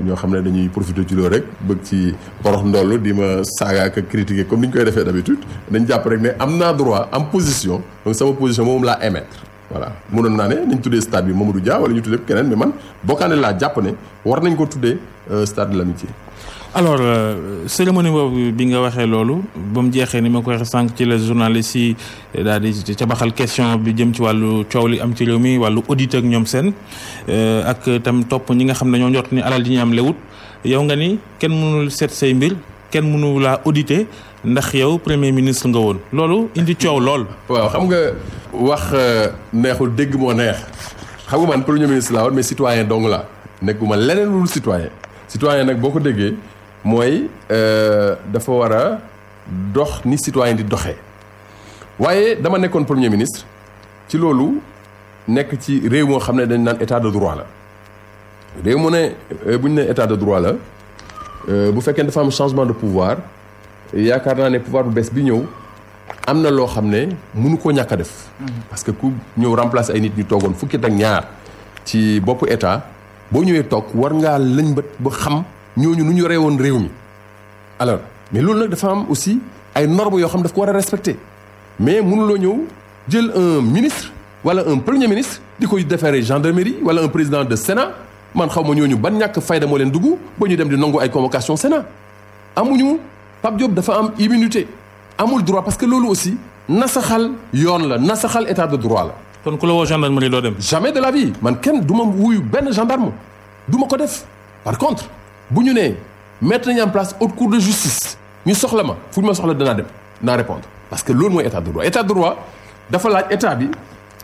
ñoo xam ne dañuy profiter ci loolu rek bëgg ci porox ndoll di ma saaga ak critiquer comme ni ñu koy defee d'habitude dañ jàpp rek ne am naa droit am position donc sama position moom laa émettre voilà mënoon naa ne nañ tuddee stade bi Mamadou Dia wala ñu tuddee keneen mais man bokkaane laa jàpp ne war nañ ko tuddee stade de l'amitié alors cérémonie boobu bi nga waxee loolu ba mu jeexee ni ma ko waxee sànq ci la journaliste yi daal di ca baxal question bi jëm ci wàllu coow li am ci réew mi wàllu audit ak ñoom seen ak tam topp ñi nga xam ne ñoo njort ni alal ji ñu am lewut yow nga ni kenn mënul seet say mbir kenn mënu laa auditer ndax yow premier ministre nga woon loolu indi coow lool. waaw xam nga wax neexul dégg moo neex xam nga man premier ministre laa woon mais citoyen dong la nekkuma leneen lu citoyen citoyen nag boo ko déggee. mooy dafa war a dox ni citoyen di doxee waaye dama nekkoon premier ministre ci loolu nekk ci réew moo xam ne dañ naan état de droit la réew mu ne bu ñu ne état de droit la bu fekkee dafa am changement de pouvoir yaakaar naa ne pouvoir bu bees bi ñëw am na loo xam ne mënu koo ñàkk a def. parce que ku ñëw remplacer ay nit ñu toogoon fukki at ak ñaar ci boppu état boo ñëwee toog war ngaa lëñbët ba xam. ñooñu nu ñu yoree woon réew mi alors mais loolu nag dafa am aussi ay normes yoo xam daf ko war a respecter mais mënuloo ñëw jël un ministre wala un premier ministre di koy déférer gendarmerie wala un président de Sénat man xaw ma ñooñu ban ñàkk fayda moo leen dugg ba ñu dem di nangu ay convocation Sénat amuñu Pape Diop dafa am immunité amul droit parce que loolu aussi nasaxal yoon la nasaxal état de droit la. kon ku la woo gendarmerie doo dem. jamais de la vie man kenn du ma wuyu benn gendarme du ma ko def par contre. bu ñu nee mettre nañu en place haute cour de justice ñu soxla ma fu ñu ma soxla danaa dem naa répondre parce que loolu mooy état de droit état de droit dafa laaj état bi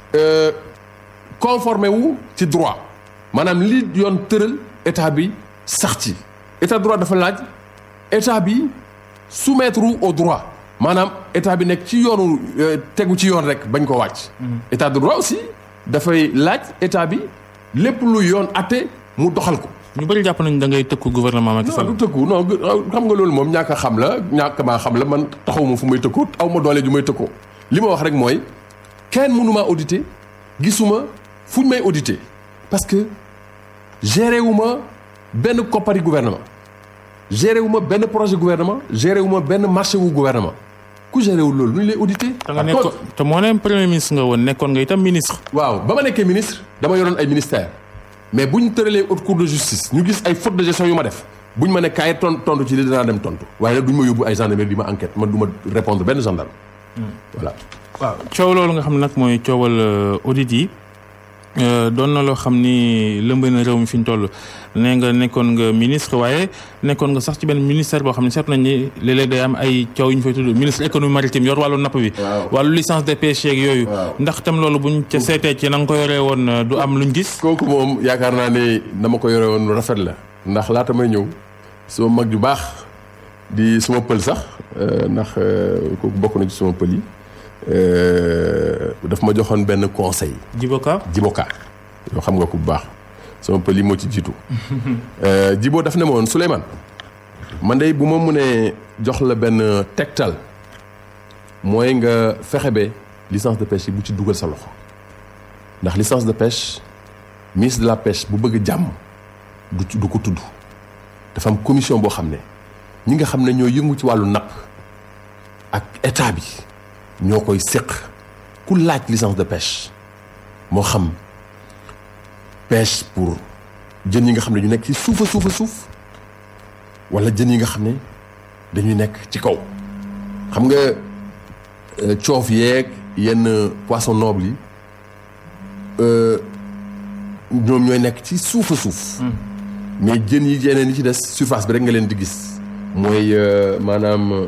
conformé wu ci droit maanaam li yoon tëral état bi sax ci état de droit dafa laaj état bi soumettre au droit maanaam état bi nekk ci yoonu tegu ci yoon rek bañ ko wàcc. état de droit aussi dafay laaj état bi lépp lu yoon atte mu doxal ko. ñu bëri jàpp nañu da ngay tëkku gouvernement Macky Sall. non du tëkku non xam nga loolu moom ñàkk a xam la ñàkk maa xam la man taxaw ma fu may tëkkoo aw ma doole ju may tëkkoo li ma wax rek mooy kenn mënu maa auditer gisuma fuñ may auditer parce que géré wu ma benn koppari gouvernement géré wu ma benn projet gouvernement géré wu ma benn marché wu gouvernement ku géré wul loolu nu ñu lay auditer. te nga nekkoon te moo ne premier ministre nga woon nekkoon nga itam ministre. waaw ba ma nekkee ministre dama yoroon ay ministères. mais bu ñu tëralee haute cour de justice ñu gis ay faute de gestion yu ma def bu ñu ma ne kaay ton tontu ci li dinaa dem tontu waaye nag du ñu ma yóbbu ay gendarmerie di ma enquête man du ma répondre benn gendarme. voilà. waaw coow loolu nga xam ne nag mooy coowal audit yi doon na loo xam ni lëmb na réew mi fi ñu toll nee nga nekkoon nga ministre waaye nekkoon nga sax ci benn ministère boo xam ne seetlu nañ ni léeg-léeg day am ay coow yu ñu fay tudd ministre économie maritime yor wàllu napp bi. wàllu licence de pêche yeeg yooyu. ndax tam loolu buñ ca seetee ci na nga ko yoree woon du am luñ gis. kooku moom yaakaar naa ne dama ko yore woon rafet la ndax laata may ñëw suma mag ju baax di suma pël sax ndax kooku bokk na ci suma pël yi. daf ma joxoon benn conseil. Djiboka Djiboka yoo xam nga ko bu baax sama pël yi moo ci jiitu. Djibo daf ne ma woon Souleymane man de bu ma mënee jox la benn tegtal mooy nga fexe ba licence de pêche yi bu ci dugal sa loxo ndax licence de pêche ministre de la pêche bu bëgg jàmm du du ko tudd dafa am commission boo xam ne ñi nga xam ne ñoo yëngu ci wàllu napp ak état bi. ñoo koy séq ku laaj licence de pêche moo xam pêche pour jën yi nga xam ne ñu nekk ci suufa suufa suuf wala jën yi nga xam ne dañuy nekk ci kaw xam nga coof yeeg yenn poisson noble yi ñoom ñooy nekk ci suufa suuf mais jën yi yeneen yi ci des surface bi rek nga leen di gis mooy maanaam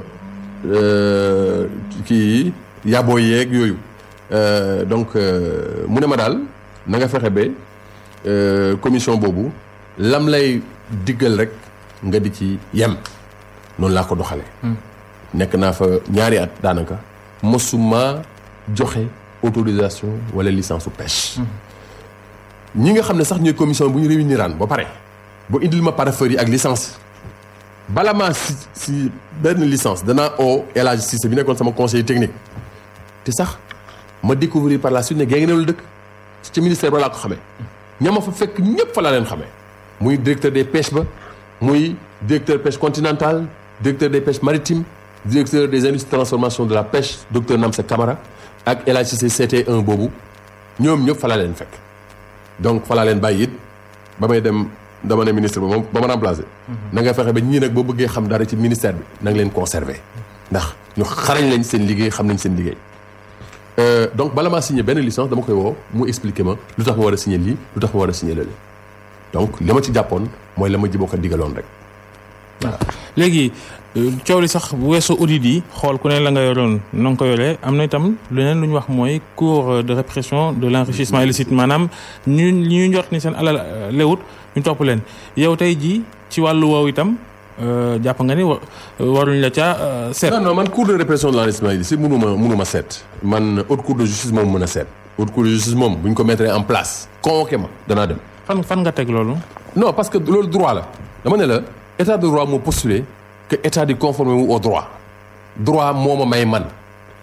kii yaboo yeeg yooyu donc mu ne ma daal na nga fexe ba commission boobu lam lay diggal rek nga di ci yem noonu laa ko doxalee. nekk naa fa ñaari at daanaka mosuma joxe autorisation wala licence su pêche. ñi nga xam ne sax ñooy commission bu ñu réuniraan ba pare ba indil ma parapheur yi ak licence bala maa si si benn licence danaa oo El Hadj Cissé bi nekkoon sama conseiller technique te sax ma découvrir par la suite ne gée ngi la dëkk ci ministère ba laa ko xamee ña ma fa fekk ñëpp fa laa leen xamee muy directeur des pêches ba muy directeur pêche continentale directeur des pêches maritimes directeur des industries de transformation de la pêche docteur Namsa Camara ak El Hadj Cissé CT1 boobu ñoom ñëpp fa laa leen fekk donc fa laa leen bàyyi it ba may dem dama ne ministre ba moom ba ma remplacé. na nga fexe ba ñii nag boo bëggee xam dara ci ministère bi na nga leen conserver ndax ñu xarañ lañ seen liggéey xam nañ seen liggéey. donc bala maa signé benn licence dama koy woo mu expliquer ma lu tax ma war a signé lii lu tax ma war a signé lële donc li ma ci jàppoon mooy la ma jiboo ko digaloon rek voilà. léegi coow li sax bu weesoo audit yi xool ku ne la nga yoroon na nga ko yoree am na itam leneen lu ñu wax mooy cour de répression de l' enrichissement illicite maanaam ñu ñu njort ni seen alal lewut ñu topp leen yow tey jii ci wàllu woowu itam jàpp nga ni waruñ la ca seet. non non man cour de répression de l' enrichissement illicite mënu ma mënu ma seet man haute cour de justice moom mën a seet haute cour de justice moom bu ñu ko mettre en place convoqué ma danaa dem. fan fan nga teg loolu. non parce que loolu droit la dama ne la état de droit moo postulé que état di conformer wu au droit droit moo ma may man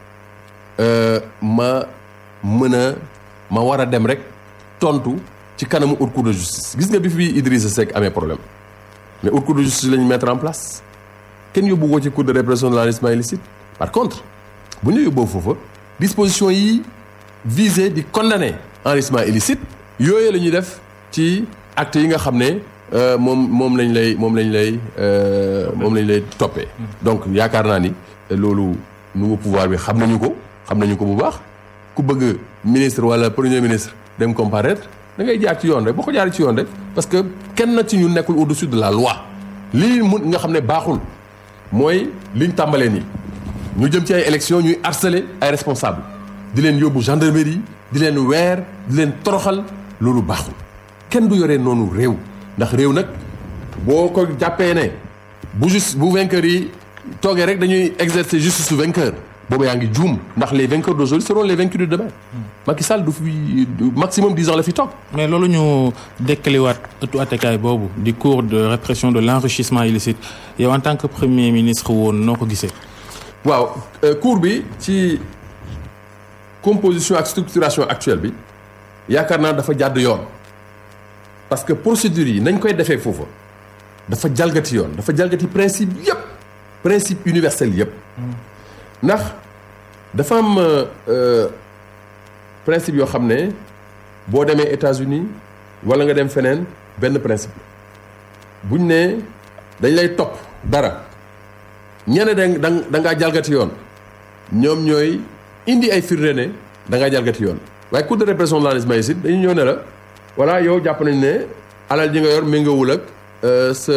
ma mën a ma war a dem rek tontu ci kanamu haute cour de justice gis nga bi fi Idrissa Seck amee problème mais haute cour de justice la ñu mettre en place kenn yóbbu ko ci cour de répression de l'enrichissement illicite par contre bu ñu yóbboo foofa disposition yi visé di condamner enrichissement illicite yooyu la ñuy def ci acte yi nga xam ne moom moom lañ lay moom lañ lay moom lañ lay toppee donc yaakaar naa ni loolu nouveau pouvoir bi xam nañu ko xam nañu ko bu baax ku bëgg ministre wala premier ministre dem comparaître da ngay jaar ci yoon rek boo ko jaaree ci yoon rek parce que kenn na ci ñu nekkul au-dessus de la loi lii mun nga xam ne baaxul mooy liñ tàmbalee nii ñu jëm ci ay élections ñuy harceler ay responsables di leen yóbbu gendarmerie di leen weer di leen toroxal loolu baaxul kenn du yoree noonu réew ndax réew nag boo ko jàppee ne bu juste bu vainqueur yi toogee rek dañuy exercer justice su vainqueur boobu yaa ngi juum ndax les vainqueurs d'aujourd'hui seront les vaincus de demain. Macky Sall du fi maximum dix ans la fi toog. mais loolu ñu dekkaliwaat ëttu attekaay boobu di cour de répression de l'enrichissement illicite yow en tant que premier ministre woon noo ko gisee. waaw cour bi ci composition ak structuration actuelle bi yaakaar naa dafa jàdd yoon. parce que procédures yi nañ koy defee foofa dafa jalgati yoon dafa jalgati principe yëpp principe universel yëpp ndax dafa am principe yoo xam ne boo demee États-Unis wala nga dem feneen benn principe buñ ne dañ lay topp dara ñene da da ngaa jalgati yoon ñoom ñooy indi ay firnde ne da ngaa jalgati yoon waaye cour de répression de l'enrichissement illicite dañu ñëw ne la voilà yow jàpp nañ ne alal ji nga yor méngoowul ak sa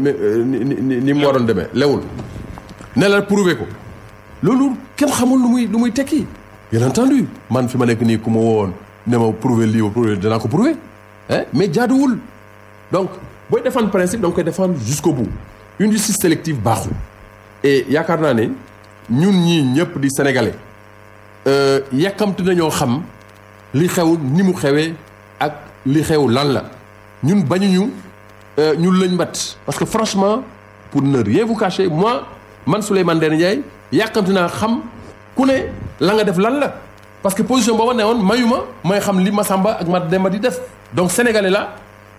ni ni mu waroon demee lewul ne la prouver ko loolu kenn xamul lu muy lu muy tekki bien entendu man fi ma nekk nii ku ma woon ne ma prouver lii ma prouver danaa ko prouver hein mais jaaduwul donc booy défendre principe da nga koy défendre jusqu'au bout une justice sélective baaxul et yaakaar naa ne ñun ñii ñëpp di sénégalais yàkkamti nañoo xam li xew ni mu xewee ak li xew lan la ñun bañuñu ñu lëñ mbat parce que franchement pour ne rien vous cacher moi man Souleymane Ndéné Ndiaye yàkkamti naa xam ku ne la nga def lan la parce que position booba ne woon mayu ma may xam li Massamba ak Mademba di def donc sénégalais la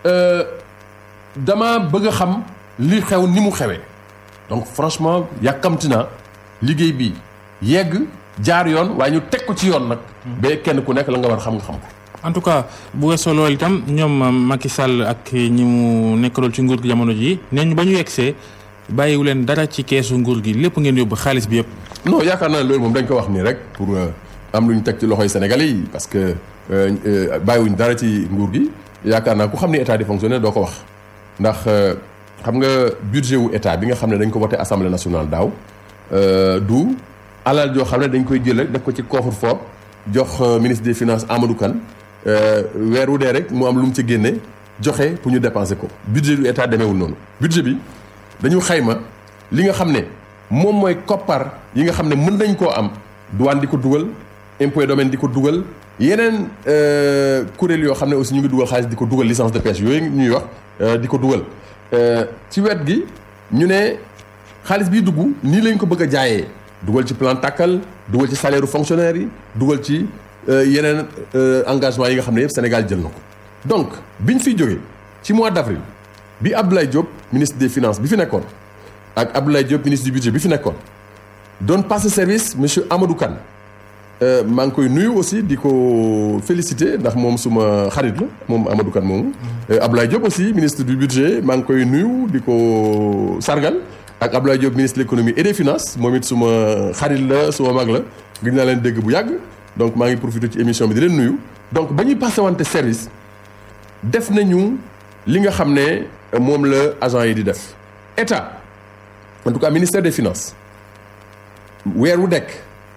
dama bëgg a xam li xew ni mu xewee donc franchement yàkkamti naa liggéey bi yegg jaar yoon waaye ñu teg ko ci yoon nag ba kenn ku nekk la nga war xam nga xam ko en tout cas bu weesoo loolu itam ñoom Macky Sall ak ñi mu nekkalool ci nguur gi jamono ji nee ñu ba ñu yegsee bàyyiwu leen dara ci keesu nguur gi lépp ngeen yóbbu xaalis bi yëpp. non yaakaar naa ne loolu moom dañ ko wax nii rek pour am lu ñu teg ci loxoy Sénégalais yi parce que bàyyiwuñ dara ci nguur gi yaakaar naa ku xam ni état di fonctionner doo ko wax ndax xam nga budget wu état bi nga xam ne dañ ko voté assemblée nationale daaw du alal joo xam ne dañ koy jël rek def ko ci coffre-fort jox ministre des finances Amadou Kane weer wu dee rek mu am lu mu ci génne joxe pour ñu dépenser ko budget du état demeewul noonu budget bi dañu xayma li nga xam ne moom mooy koppar yi nga xam ne mën nañ koo am douane di ko dugal impôt domaine di ko dugal yeneen kuréel yoo xam ne aussi ñu ngi dugal xaalis di ko dugal licence de pêche yooyu ñuy wax di ko dugal ci wet gi ñu ne xaalis biy dugg nii lañ ko bëgg a jaayee dugal ci plan tàkkal dugal ci salaire fonctionnaire yi dugal ci yeneen engagement yi nga xam ne yëpp Sénégal jël na ko donc biñ fiy jógee ci mois d'avril bi Abdoulaye Diop ministre des finances bi fi nekkoon ak Abdoulaye Diop ministre du budget bi fi nekkoon doon passé service monsieur Amadou Kane maa ngi koy nuyu aussi di ko féliciter ndax moom suma xarit la moom Amadou Kane moomu. Abdoulaye Diop aussi ministre du budget maa ngi koy nuyu di ko sargal ak Abdoulaye Diop ministre de l'économie et des finances moom it suma xarit la suma mag la gëj naa leen dégg bu yàgg donc maa ngi profité ci émission bi di leen nuyu. donc ba ñuy passé wante service def nañu li nga xam ne moom la agent yi di def état en tout cas ministère des finances weer wu dekk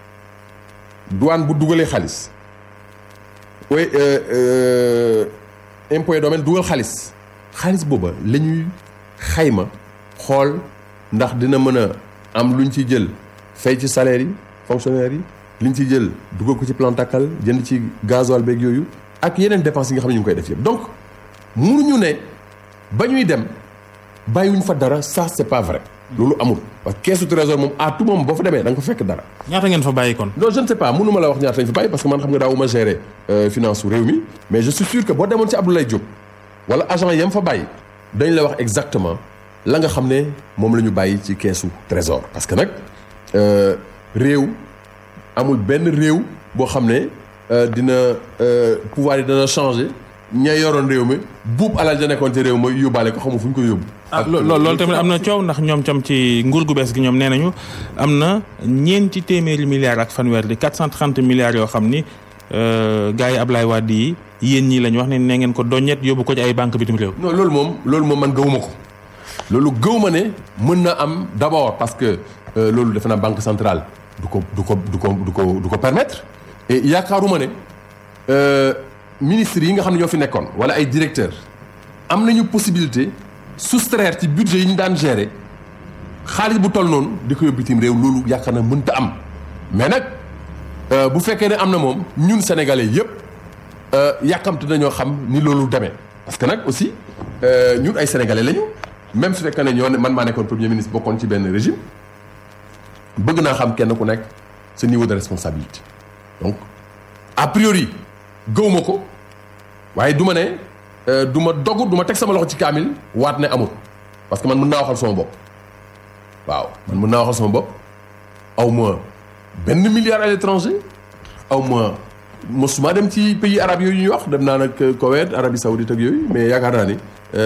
douane bu dugalee xaalis oui impôt et domaine dugal xaalis xaalis booba la ñuy xayma xool ndax dina mën a am luñ ci jël fay ci salaire yi fonctionnaires yi liñ ci jël dugal ko ci plan takkal jënd ci gasoil beeg yooyu ak yeneen dépenses yi nga xam ne ñu ngi koy def yëpp donc mënuñu ne ba ñuy dem bàyyiwuñ fa dara ça c'est pas vrai loolu amul parce que keesu trésor moom à tout moment boo fa demee da nga fa fekk dara. ñaata ngeen fa bàyyi kon. non je ne sais pas mënu ma la wax ñaata lañ fa bàyyi parce que man xam nga daawuma gérer finance su réew mi mais je suis sûr que boo demoon ci Abdoulaye Diop wala agent yam fa bàyyi dañ la wax exactement la nga xam ne moom la ñu bàyyi ci keesu trésor parce que nag réew. amul benn réew boo xam ne dina pouvoir yi dana changer ña yoroon réew mi buub alal ja nekkoon ci réew ma yóbbaale ko xamu fu ñu ko yóbbu. ah loolu tamit am na coow ndax ñoom tam ci nguur gu bees gi ñoom nee nañu am na ñeenti téeméeri milliards ak fanweer di 430 milliards yoo xam ni gars yi Ablaye Wade yi yéen ñii la ñu wax ne nee ngeen ko doññet yóbbu ko ci ay banque bitim réew. non loolu moom loolu moom man gëwuma ko loolu gëwuma ne mën na am d'abord parce que loolu defe naa banque centrale. du ko du ko du ko du ko du ko permettre et yaakaaruma ne ministres yi nga xam ne ñoo fi nekkoon wala ay directeurs am nañu possibilité soustraire ci budget yi ñu daan gérer xaalis bu toll noonu di ko yóbbu bitim réew loolu yaakaar na mënta am mais nag bu fekkee ne am na moom ñun sénégalais yëpp yàkkamte nañoo xam ni loolu demee parce que nag aussi ñun ay sénégalais lañu même su fekkee ne ñoo ne man maa nekkoon premier ministre bokkoon ci benn régime. bëgg naa xam kenn ku nekk ce niveau de responsabilité donc a priori gëwuma ko waaye du ma ne du ma dogu du ma teg sama loxo ci kaamil waat ne amul parce que man mën naa waxal sama bopp waaw man mën naa waxal sama bopp aw ma benn milliard à l'étranger aw ma mosuma dem ci pays arabes yooyu ñuy wax dem naa nag Koweït Arabie Saoudite ak yooyu mais yaakaar naa ni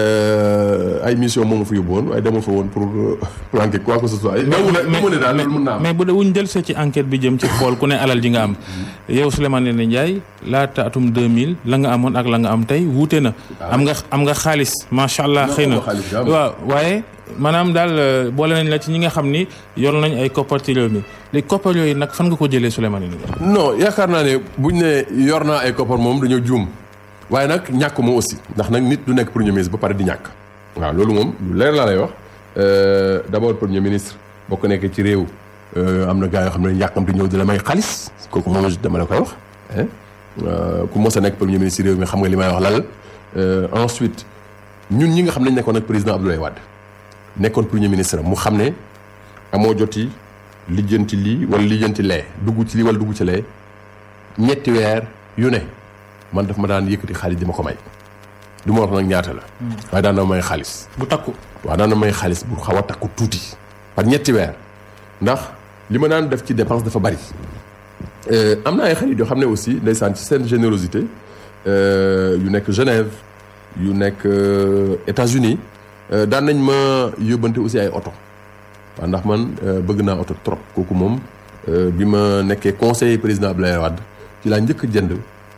ay mission moom fa yóbbu woon waaye dama fa woon pour planquer quoi que ce soit. mais daal loolu mën naa am mais bu dee wuñ jël see ci enquête bi jëm ci xool ku ne alal ji nga am. yow Souleymane Ndéné Ndiaye laata atum 2000 la nga amoon ak la nga am tey wuute na. am nga am nga xaalis macha allah. xëy na waaw waaye. maanaam daal boole nañ la ci ñi nga xam ni yor nañ ay koppar ci réew mi léegi koppar yooyu nag fan nga ko jëlee Souleymane Ndéné Ndiaye. non yaakaar naa ne buñ ne yor naa ay koppar moom dañoo juum. waaye nag ñàkk ma aussi ndax nag nit du nekk premier ministre ba pare di ñàkk waaw loolu moom lu leer laa lay wax d'abord premier ministre boo ko nekkee ci réew am na gars yoo xam ne yàkkamti ñëw di la may xaalis kooku moom dama la koy wax ku mos a nekk premier ministre réew mi xam nga li may wax lal ensuite ñun ñi nga xam ne nekkoon ak président Abdoulaye Wade nekkoon premier ministre mu xam ne amoo joti lijjanti lii wala lijjanti lee dugg ci lii wala dugg ci lee ñetti weer yu ne man daf ma daan yëkkati xaalis di ma ko may du ma wax nag ñaata la. waaye daan na may xaalis. bu takku. waaw daan na may xaalis bu xaw a takku tuuti. par ñetti weer ndax li ma daan def ci dépense dafa bari. am na ay xarit yoo xam ne aussi ndeysaan ci seen générosité yu nekk Genève yu nekk États-Unis daan nañ ma yóbbante aussi ay oto. waaw ndax man bëgg naa oto trop kooku moom bi ma nekkee conseiller président Abdoulaye Wade ci laa njëkk jënd.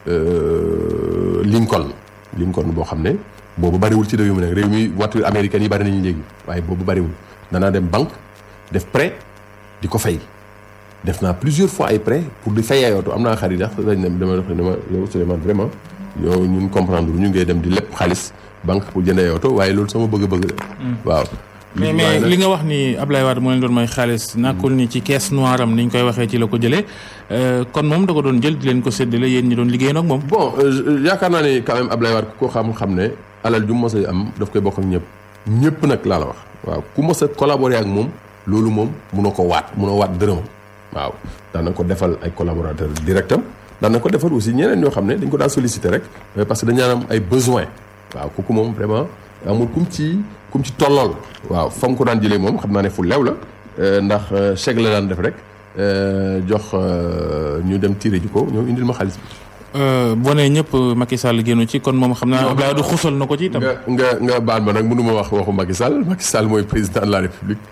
Lincoln Lincoln boo xam ne boobu bariwul ci réew mi nag réew mi voiture américaine yi bari nañu léegi waaye boobu bariwul danaa dem banque def prêt di ko fay def naa plusieurs fois ay prêt pour di fay ay oto am naa xarit ndax dañ ne dama def dama yow Souleymane vraiment yow ñun comprendre ñu ngay dem di lépp xaalis banque pour jënd ay oto waaye loolu sama bëgg-bëgg la waaw mais mais li nga wax ni Ablaye Wade moo leen doon may xaalis nàkkul ni ci caisse noire am ni ñu koy waxee ci la ko jëlee kon moom da ko doon jël di leen ko séddale yéen ñi doon liggéey nag moom. bon yaakaar naa ne quand même Ablaye Wade ku ko xam-xam ne alal ju mos a am daf koy bokk ak ñëpp ñëpp nag laa la wax waaw ku mos a collaborer ak moom loolu moom munoo ko waat munoo waat dërëmam waaw daan na ko defal ay collaborateurs directam daan na ko defal aussi ñeneen ñoo xam ne dañ ko daan solliciter rek parce que dañu am ay besoin waaw kooku moom vraiment amul kum ci kum ci tollool waaw fa mu ko daan jëlee moom xam naa ne fu leew la ndax chèque la daan def rek jox ñu dem tiré ji ko ñoom indil ma xaalis bi boo nee ñëpp Macky Sall génnu ci kon moom xam naa Abdoulaye Wade xusal na ko ci itam. nga nga nga baal ma nag mënu ma wax waxu Macky Sall Macky Sall mooy président de la République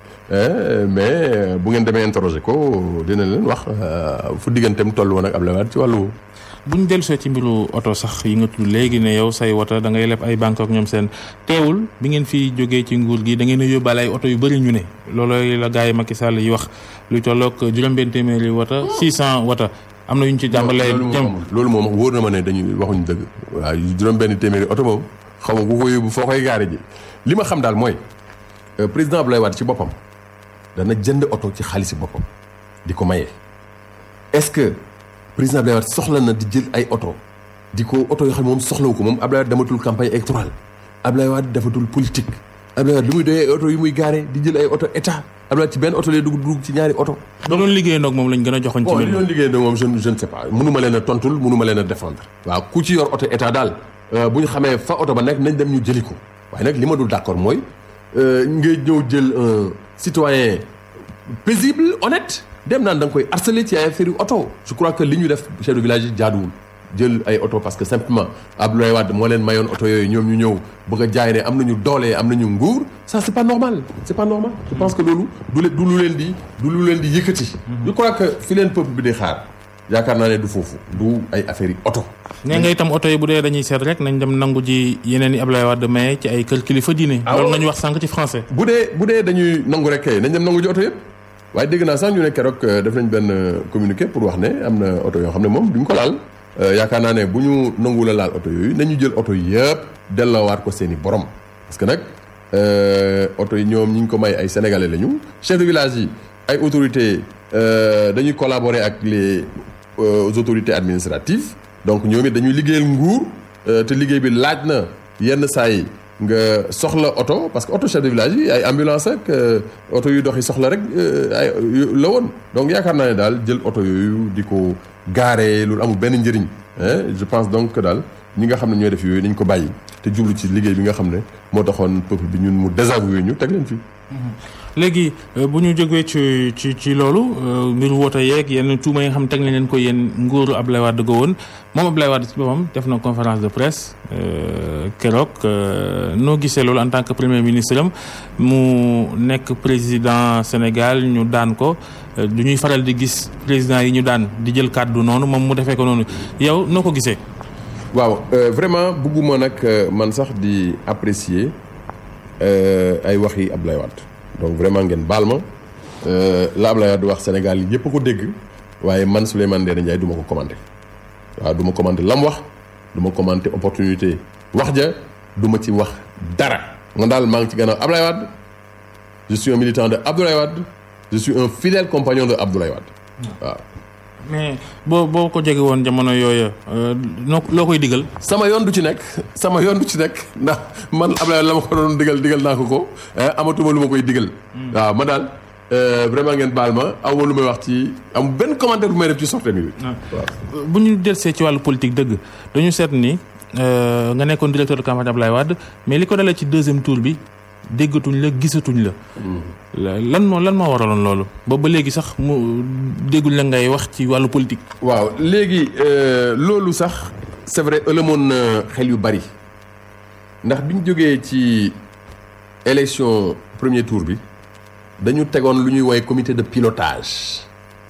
mais bu ngeen demee interroger ko dina leen wax fu digganteem toll woon ak Abdoulaye Wade ci wàllu. bu ñu dellusee ci mbiru oto sax yi nga tudd léegi ne yow say wota da ngay leb ay banque ak ñoom seen teewul bi ngeen fi jógee ci nguur gi da ngeen a yóbbaale ay oto yu bëri ñu ne loolooy la gars yi Macky Sall yi wax luy tolloog juróom-benn téeméeri wota 600 wota. am na yu ñu ci jàmbalee jëm loolu moom wóor na ma ne dañuy waxuñu dëgg waaw juróom-benn téeméeri oto moom xaw ma ku ko yóbbu foo koy gaare ji li ma xam daal mooy président Abdoulaye Wade ci boppam dana jënd oto ci xaalisi boppam di ko maye. est-ce que président Abdoulaye Wade soxla na di jël ay oto di ko oto yoo xam ne moom soxlawu ko moom Abdoulaye Wade dematul campagne électorale Abdoulaye Wade defatul politique Abdoulaye Wade li muy doyee ay oto yu muy gaare di jël ay oto état Abdoulaye ci benn oto lay dugg dugg ci ñaari oto. da doon liggéey nag moom lañ gën a joxoon ci bon li doon liggéey nag moom je je ne sais pas mënuma leen a tontul mënuma leen a défendre. waaw ku ci yor oto état daal bu ñu xamee fa oto ba nekk nañ dem ñu jëli ko waaye nag li ma dul d'accord mooy ngay ñëw jël un citoyen paisible honnête dem naan da nga koy harceler ci ay affaire yu oto je crois que li ñu def chef de village yi jaaduwul. jël ay oto parce que simplement Abdoulaye Wade moo leen mayoon oto yooyu ñoom ñu ñëw bëgg a jaay ne am nañu doole am nañu nguur ça c'est pas normal c'est pas normal je pense que loolu du leen du lu leen di du lu leen di yëkkati je crois que fi leen peuple bi di xaar yaakaar naa ne du foofu du ay affaires yi oto nee nga itam oto yi bu dee dañuy seet rek nañ dem nangu ji yeneen yi Abdoulaye Wade maye ci ay kër kilifa diine loolu nga ñu wax sànq ci français bu dee bu dee dañuy nangu rek kay nañ dem nangu ji oto yëpp waaye dégg naa sax ñu ne keroog def nañ benn communiqué pour wax ne am na oto yoo xam ne moom duñ ko laal yaakaar naa ne bu ñu nangu la laal oto yooyu nañu jël oto yëpp delloowaat ko seen i borom parce que nag oto yi ñoom ñi ñu ko may ay sénégalais lañu chef de village yi ay autorités dañuy collaborer ak les autorités administratives donc ñoom it dañuy liggéeyal nguur te liggéey bi laaj na yenn saa yi nga soxla oto parce que oto chef de village yi ay ambulance ak oto yu dox yi soxla rek ay la woon donc yaakaar naa ne daal jël oto yooyu di ko gaare loolu amul benn njëriñ je pense donc que daal ñi nga xam ne ñooy def yooyu nañ ko bàyyi te jublu ci liggéey bi nga xam ne moo taxoon peuple bi ñun mu désavoué ñu teg leen fii. léegi bu ñu jógee ci ci ci loolu mbiru woote yeeg yenn tuuma yi nga xam ne teg nañ leen ko yéen nguuru Abdoulaye Wade ga woon moom Abdoulaye Wade ci boppam def na conférence de presse keroog noo gisee loolu en tant que premier ministre am mu nekk président Sénégal ñu daan ko du ñuy faral di gis président yi ñu daan di jël kàddu noonu moom mu defee ko noonu yow noo ko gisee. waaw vraiment bëgguma nag man sax di apprécier ay wax yi Abdoulaye Wade donc vraiment ngeen baal ma la Abdoulaye Wade wax Sénégal yëpp a ko dégg waaye man Souleymane Ndéné Ndiaye du ma ko commenté waaw du ma commenté lam wax du ma commenté opportunité wax ja du ma ci wax dara man daal maa ngi ci gannaaw Abdoulaye Wade je suis un militant de Abdoulaye Wade je suis un fidèle compagnon de Abdoulaye Wade waaw. mais boo boo ko jege woon jamono yooyu noo loo koy digal. sama yoon du ci nekk sama yoon du ci nekk ndax man Abdoulaye la ma ko doon digal digal naa ko ko amatuma lu ma koy digal. waaw ma daal vraiment ngeen baal ma aw ma lu may wax ci am benn commentaire bu may def ci sortie bi. waaw bu ñu delsee ci wàllu politique dëgg dañu seet ni nga nekkoon directeur de campagne Abdoulaye Wade mais li ko dalee ci deuxième tour bi. déggatuñ la gisatuñ la. lan moo lan moo waraloon loolu ba ba léegi sax mu déggul la ngay wax ci wàllu politique. waaw léegi loolu sax c'est vrai ëlëmoon na xel yu bari ndax biñ jógee ci élection premier tour bi dañu tegoon lu ñuy woowee comité de pilotage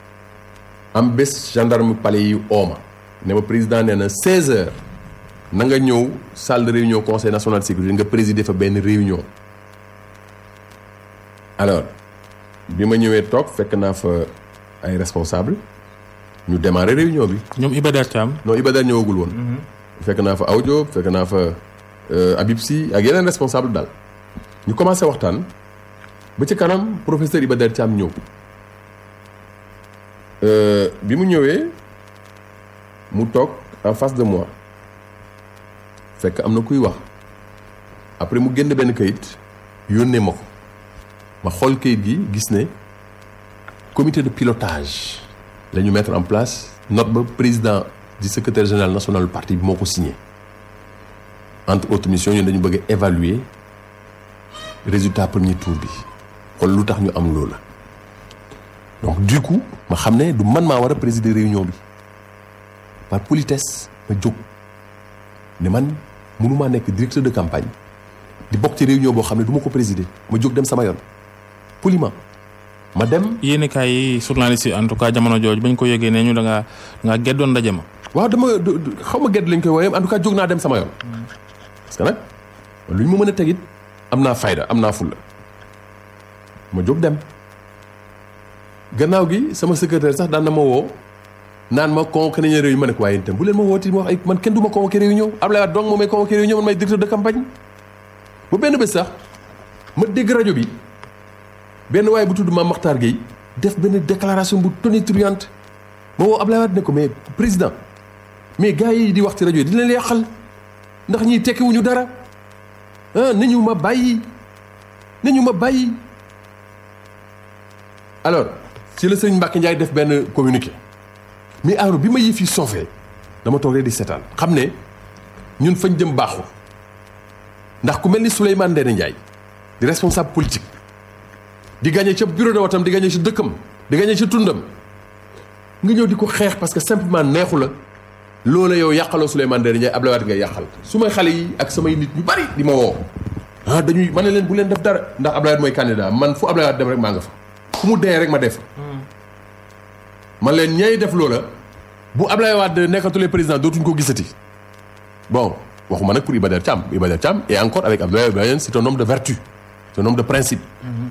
am bés gendarme palais yi ooma ne ma président nee na 16 heures na nga ñëw salle de réunion conseil national de sécurité nga présider fa benn réunion. alors bi ma ñëwee toog fekk naa fa ay responsable ñu démarrer réunion bi. ñoom Iba Der Thiam. non Iba Der ñëwagul woon. fekk naa fa Aw Diop fekk naa fa Habib Sy ak yeneen responsable daal. ñu commencé waxtaan ba ci kanam professeur Iba Der Thiam ñëw bi mu ñëwee mu toog en face de moi fekk am na kuy wax après mu génn benn kayit yónnee ma ko. ma xool kayit gi gis ne comité de pilotage la ñu mettre en place note ba président du secrétaire général national du parti bi moo ko signé entre autres missions ñun dañu bëgg a évaluer résultat premier tour bi xool lu tax ñu am loolu la donc du coup ma xam ne du man maa war a présider réunion bi par politesse ma jóg ne man mënumaa nekk directeur de campagne di bokk ci réunion boo xam ne du ma ko présider ma jóg dem sama yoon poliment ma dem. yéen kaay yi journaliste yi en tout cas jamono jooju bañ ko yëgee ne ñu da ngaa da ngaa geddoon ndaje ma. waaw dama xaw ma gedd lañ koy wooyee en tout cas jóg naa dem sama yoon. parce que nag lu ñu ma mën a tegit am naa fayda am naa fulla ma jóg dem gannaaw gi sama secrétaire sax daan na ma woo naan ma convoqué nañu réunion ma ne ko waaye itam bu leen ma wooti ma wax ay man kenn du ma convoqué réunion Ablaye Wade donc moom may convoqué réunion man may directeur de campagne ba benn bés sax ma dégg rajo bi benn waaye bu tudd Mame Makhtar Gueye def benn déclaration bu tonitruante ma woo Ablaye Wade ne ko mais président mais gars yi di wax ci rajo yi dina leen yàqal ndax ñiy tekkiwuñu dara ah nañu ma bàyyi nañu ma bàyyi alors ci la sëñ Mbacke Ndiaye def benn communiqué mais alors bi ma yëf yi soofee dama toog rek di seetaan xam ne ñun fañ jëm baaxul ndax ku mel ni Souleymane Ndéné Ndiaye di responsable politique di gagné ca bureau de watam di gagné ca dëkkam di gagné ca tundam nga ñëw di ko xeex parce que simplement neexu la loola yow yàqaloo Souleymane Ndéné Ndiaye Abdoulaye Wade ngay yàqal su may xale yi ak samay nit ñu bari di ma woo ah dañuy ma ne leen bu leen def dara ndax Abdoulaye Wade mooy candidat man fu Abdoulaye Wade dem rek maa nga fa fu mu dee rek ma def man leen ñay def loola bu Abdoulaye Wade nekkatulee président dootuñ ko gisati bon waxuma nag pour Iba Der Thiam Iba Der Thiam et encore avec Abdoulaye Wade c'est un homme de vertu c'est un homme de principe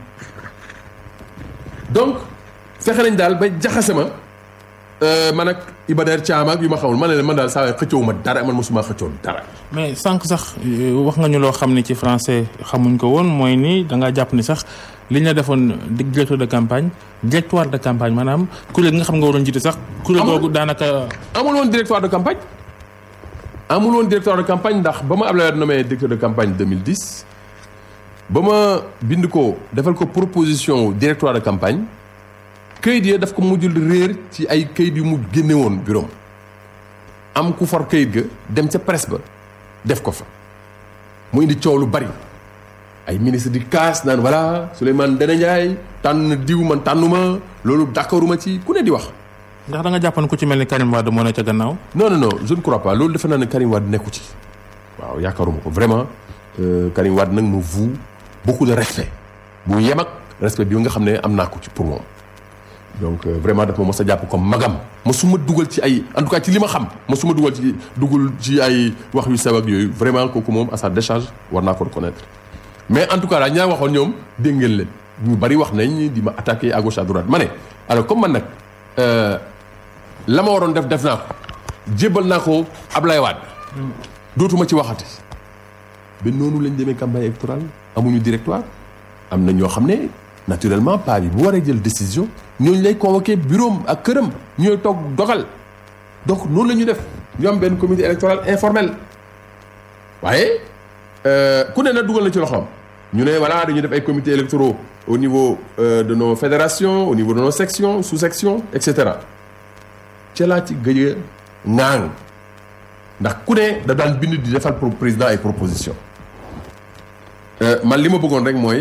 donc fexe nañ daal ba jaxase ma man ak Iba Der Thiam ak yu ma xamul ma ne leen man daal saa waay xëccoo ma dara man mosuma xëccoo dara. mais sànq sax wax nga ñu loo xam ne ci français xamuñ ko woon mooy ni da ngaa jàpp ni sax li ñu la defoon directeur de campagne directoire de campagne maanaam kuréel gi nga xam nga waroon jiite sax. kuréel googu daanaka. amul woon directoire de campagne. amul woon directoire de campagne ndax ba ma Abdoulaye Wade nommé directeur de campagne 2010 ba ma bind ko defal ko proposition directoire de campagne. këyit ya daf ko mujjul réer ci ay këyit yu mu génne woon bureau am ku for këyit ga dem ca presse ba def ko fa mu indi coow lu bari ay ministre di kaas naan voilà Souleymane Ndéné Ndiaye tànn diw man tànnuma loolu d'accorduma ci ku ne di wax. ndax da nga jàppoon ku ci mel ni Karim Wade moo ne ca gannaaw. non non non je ne crois pas loolu defe naa ne Karim Wade nekku ci waaw yaakaaruma ko vraiment Karim Wade nag me voue beaucoup de respect bu yem ak respect bi nga xam ne am naa ko ci pour moom. donc vraiment daf ma mos a jàpp comme magam mosuma dugal ci ay en tout cas ci li ma xam mosuma dugal ci dugal ci ay wax yu sew ak yooyu vraiment kooku moom à sa décharge war naa ko reconnaître mais en tout cas daal ñaa waxoon ñoom dégg ngeen leen ñu bari wax nañ di ma attaquer à gauche à droite ma ne alors comme man nag la ma waroon def def naa ko jébbal naa ko Ablaye Wade dootuma ci waxati ba noonu lañ demee campagne électorale amuñu directoire am na ñoo xam ne naturellement pas bi bu waree jël décision ñooñu lay convoqué bureau ak këram ñooy toog dogal donc noonu la ñu def ñu am benn comité électoral informel waaye ku ne na dugal na ci loxoom ñu ne voilà dañuy def ay comités électoraux au niveau de nos fédérations au niveau de nos sections sous-sections et cetera ca laa ci gëj a ŋaang ndax ku ne da daan bind di defal pour président ay proposition man li ma bëggoon rek mooy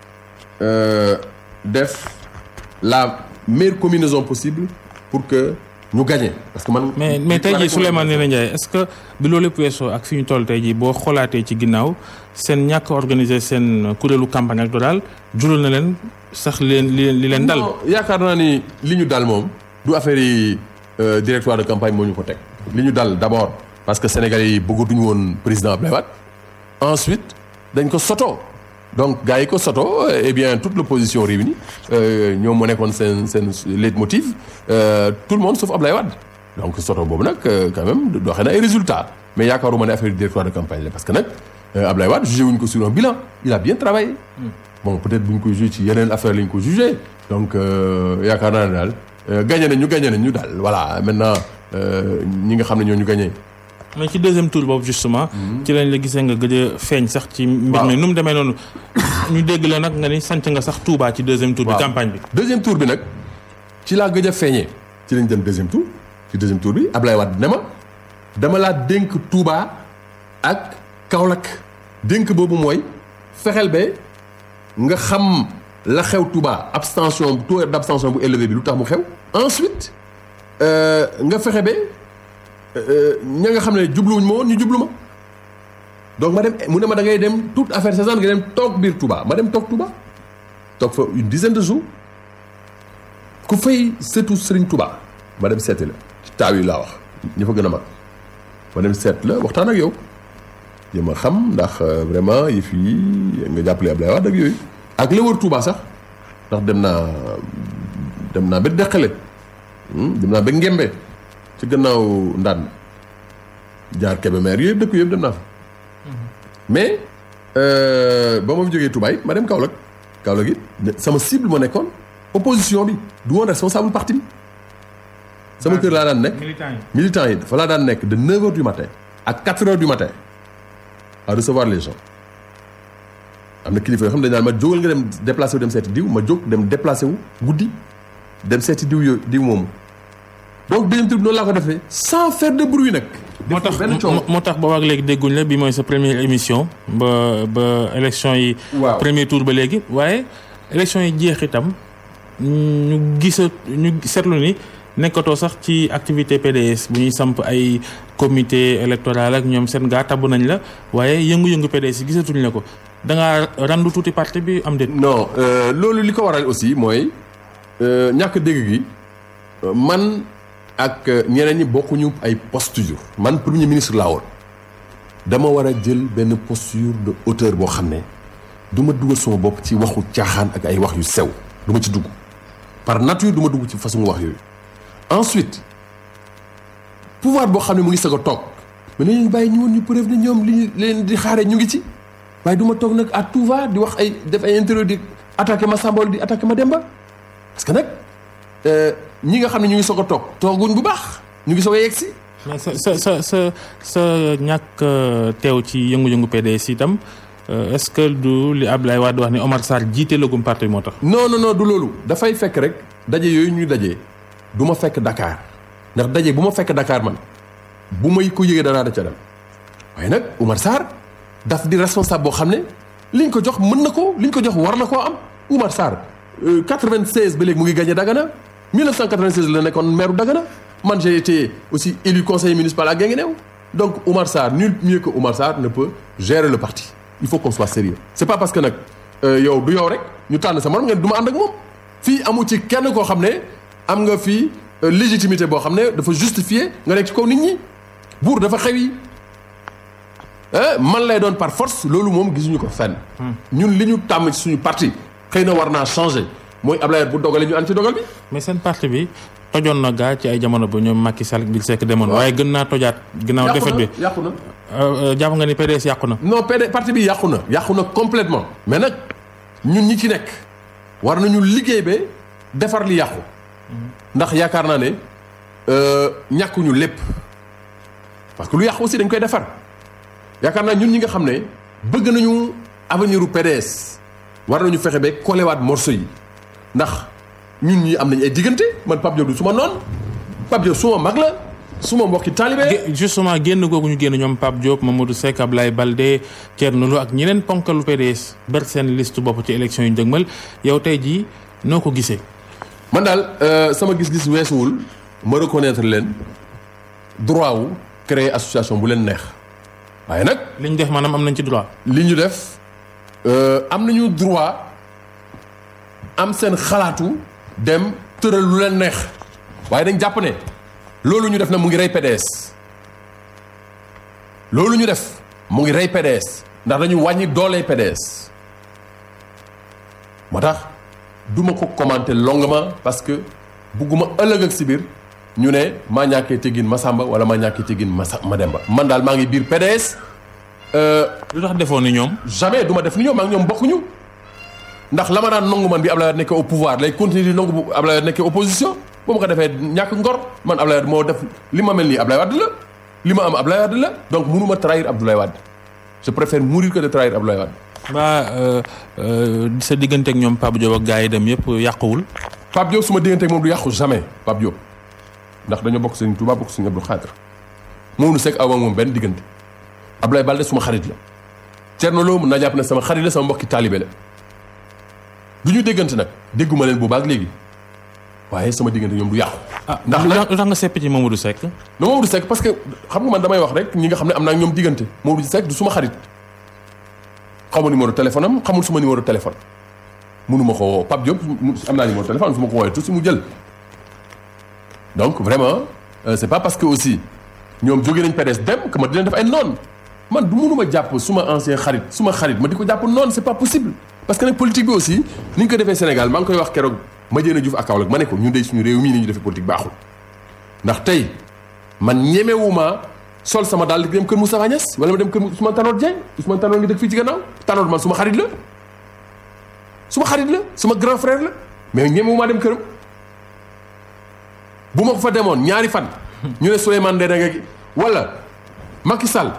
def la meilleure combinaison possible pour que ñu gagné parce que man. mais mais tey jii Souleymane Ndéné Ndiaye est-ce que bi loolu lépp weesoo ak fi ñu toll tey jii boo xoolaatee ci ginnaaw seen ñàkk organiser seen kuréelu campagne électorale jural na leen sax leen li li leen dal. yaakaar naa ni li ñu dal moom du affaire yi directoire de campagne moo ñu ko teg. li ñu dal d'abord parce que Sénégalais yi bëggatuñu woon président Abdoulaye Wade ensuite dañ ko soto donc gars yi ko soto eh bien toute l'opposition réunie ñoom moo nekkoon seen seen leitmotiv tout le monde sauf Ablaye Wade donc soto boobu nag quand même doxee na ay résultats mais yaakaaruma ne affaire directoire de campagne la parce que nag Ablaye Wade jugé wuñ ko sur un bilan il a bien travaillé bon peut-être bu ñu ko jugé ci yeneen affaire la ñu ko jugé donc yaakaar naa ne daal gagné nañ ñu gagné nañ ñu daal voilà maintenant ñi nga xam ne ñoo ñu gagné. mais ci deuxième tour boobu justement ci lañ la gisee nga gëj a feeñ sax ci mbir mi nu mu demee noonu ñu dégg la nag nga ni sant nga sax Touba ci deuxième tour bi campagne bi deuxième tour bi nag ci laa gëj a feeñee ci lañ dem deuxième tour ci deuxième tour bi Ablaye Wade ne ma dama laa dénk Touba ak Kaolack dénk boobu mooy fexeel ba nga xam la xew Touba abstention taux d'abstention bu élevé bi lu tax mu xew ensuite nga fexe ba ña nga xam ne jubluwuñ ma woon ñu jublu ma donc ma dem mu ne ma da ngay dem toute affaire saisonnière nga dem toog biir Touba ma dem toog Touba toog fa une dizaine de jours ku fay seetu Serigne Touba ma dem seeti la ci taaw yi laa wax ñi fa gën a mag ma dem seet la waxtaan ak yow jéem a xam ndax vraiment yi fii nga jàppale Ablaye Wade ak yooyu ak la wër Touba sax ndax dem naa dem naa ba Deqale dem naa ba Ngembe ci gannaaw ndaan jaar Kébémer yooyu dëkk yëpp dem naa fa mais ba ma fi jógee Touba it ma dem Kaolack Kaolack it sama cible ma nekkoon opposition bi du woon responsable parti bi sama kër laa daan nekk militant yi dafa laa daan nekk de 9 heures du matin ak 4 heures du matin à recevoir les gens am na kilifa yoo xam ne dañ naan ma jógal nga dem déplacé wu dem seeti diw ma jóg dem déplacé wu guddi dem seeti diw yooyu diw moomu donc deuxième tour bi noonu laa ko defee sans faire de bruit nag. moo tax moo tax boobaag léegi dégguñ la bi mooy sa première émission ba ba élection yi. waaw premier tour ba léegi waaye élection yi jeex itam ñu gisa ñu seetlu ni nekkatoo sax ci activité PDS bu ñuy samp ay comité électoral ak ñoom seen gaa tabb nañ la waaye yëngu-yëngu PDS yi gisatuñ la ko da ngaa randu tuuti parti bi am déet. non loolu li ko waral aussi mooy ñàkk dégg gi man. ak ñeneen ñi bokkuñu ay posture man premier ministre laa woon dama war a jël benn posture de hauteur boo xam ne du ma dugal sama bopp ci waxu caaxaan ak ay wax yu sew du ma ci dugg par nature du ma dugg ci façon wax yooyu ensuite pouvoir boo xam ne mu ngi sag a toog mais nañu bàyyi ñu woon ñu preuve ne ñoom li ñu leen di xaaree ñu ngi ci waaye du ma toog nag à tout va di wax ay def ay interview di attaqué ma Samba di attaqué ma Demba parce que nag ñi nga xam ne ñu ngi soog a toog tooguñ bu baax ñu ngi soog a yegg si. mais sa sa sa sa sa ñàkk teew ci yëngu-yëngu PDS itam est-ce que du li Ablaye Wade wax ni Omar Sarr jiite lagum parti moo tax. non non non du loolu dafay fekk rek daje yooyu ñuy daje du ma fekk Dakar ndax daje bu ma fekk Dakar man bu may ko yëgee danaa da ca dem waaye nag Omar Sarr daf di responsable boo xam ne liñ ko jox mën na ko liñ ko jox war na koo am Omar Sarr 96 ba léegi mu ngi gagné Dagana. 1996 la nekkoon maire Dagana man j'ai été aussi élu conseiller municipal à Guinguinéo donc Oumar Sarr nul mieux que Oumar Sarr ne peut gérer le parti il faut qu'on soit sérieux c'est pas parce que nag yow du yow rek ñu tànn sa morom ngeen du ma ànd ak moom fii amu ci kenn koo xam ne am nga fii légitimité boo xam ne dafa justifier nga nekk ci kaw nit ñi buur dafa xew yi man lay doon par force loolu moom gisuñu ko fenn ñun li ñu tàmm ci suñu parti xëy na war naa changer mooy Ablaye bu dogalee ñu ànd ci dogal bi. mais seen parti bi tojoon na gaa ci ay jamono ba ñoom Macky Sall bi Seck demoon. waaye gën naa tojaat. ginnaaw defet bi yàqu na jàpp nga ni PDS yàqu na. non PD parti bi yàqu na yàqu na complètement mais nag ñun ñi ci nekk war nañu liggéey ba defar li yàqu. ndax yaakaar naa ne ñàkkuñu lépp parce que lu yàqu aussi dañ koy defar yaakaar naa ñun ñi nga xam ne bëgg nañu avenir u PDS war nañu fexe ba kolewaat morceau yi. ndax ñun ñi am nañ ay diggante man Pape Diop du suma noonu Pape Diop suma mag la suma mbokki taalibe justement génn googu ñu génn ñoom Pape Diop Mamadou Seck Ablaye Balde Thierno Lo ak ñeneen ponkalu PDS ber seen liste bopp ci élection yu njëgmal yow tey jii noo ko gisee. man daal sama gis-gis weesuwul ma reconnaître leen droit wu créer association bu leen neex waaye nag. li ñu def maanaam am nañ ci droit. li ñu def am nañu droit. am seen xalaatu dem tëral lu leen neex waaye dañ jàpp ne loolu ñu def na mu ngi rey PDS loolu ñu def mu ngi rey PDS ndax dañu wàññi doole PDS moo tax duma ko commenter longuement parce que bugguma ëllëg ak si biir ñu ne maa ñàkkee teggin Masamba wala maa ñàkkee teggin Masa Mademba man daal maa ngi biir PDS. lu tax defoon ni ñoom. jamais du ma def ni ñoom maa ngi ñoom bokkuñu. ndax la ma daan nangu man bi Ablaye Wade nekkee au pouvoir lay continuer di nangu bu Ablaye Wade nekkee opposition bu ma ko defee ñàkk ngor man Ablaye Wade moo def li ma mel nii Ablaye Wade la li ma am Ablaye Wade la donc mënu ma trahir Abdoulaye Wade je préfère mourir que de trahir Abdoulaye Wade. mbaa sa diggante ak ñoom Pape Diop ak gars yi dem yëpp yàquwul. Pape Diop suma diggante ak moom du yàqu jamais Pape Diop ndax dañoo bokk Serigne Touba bokk Serigne Abdou Khadre moom nu sekk aw moom benn diggante Ablaye Balde suma xarit la Thierno Lo mën naa jàpp ne sama xarit la sama mbokki taalibe la du ñu déggante nag dégguma leen bu baax léegi waaye sama diggante ñoom du yàqu. ah ndax lu nag tax lu tax nga sepp ci Mamadou Seck. non Mamadou Seck parce que xam nga man damay wax rek ñi nga xam ne am naa ak ñoom diggante Mamadou Seck du suma xarit xamul numéro téléphone am xamul suma numéro téléphone mënuma ko woo Pape Diop mu- am naa numéro téléphone su ma ko woowee tout si mu jël donc vraiment euh, c'est pas parce que aussi ñoom jóge nañ PDS dem que ma di leen def ay noon man du mënuma jàpp suma ancien xarit suma xarit ma di ko jàpp noonu c'est pas possible parce que nag politique bi aussi ni ñu ko defee Sénégal maa ngi koy wax keroog Madiène Diouf ak Kaolack ma ne ko ñun de suñu réew mii ni ñu defee politique baaxul ndax tey man ñemewuma sol sama daal di dem kër Moustapha Niasse wala ma dem kër Ousmane Tanor Dieng Ousmane Tanor ngi dëkk fii ci gannaaw Tanor man suma xarit la suma xarit la suma grand frère la mais ñemewuma dem këram bu ma ko fa demoon ñaari fan ñu ne Souleymane Ndéné Ndiaye wala Macky Sall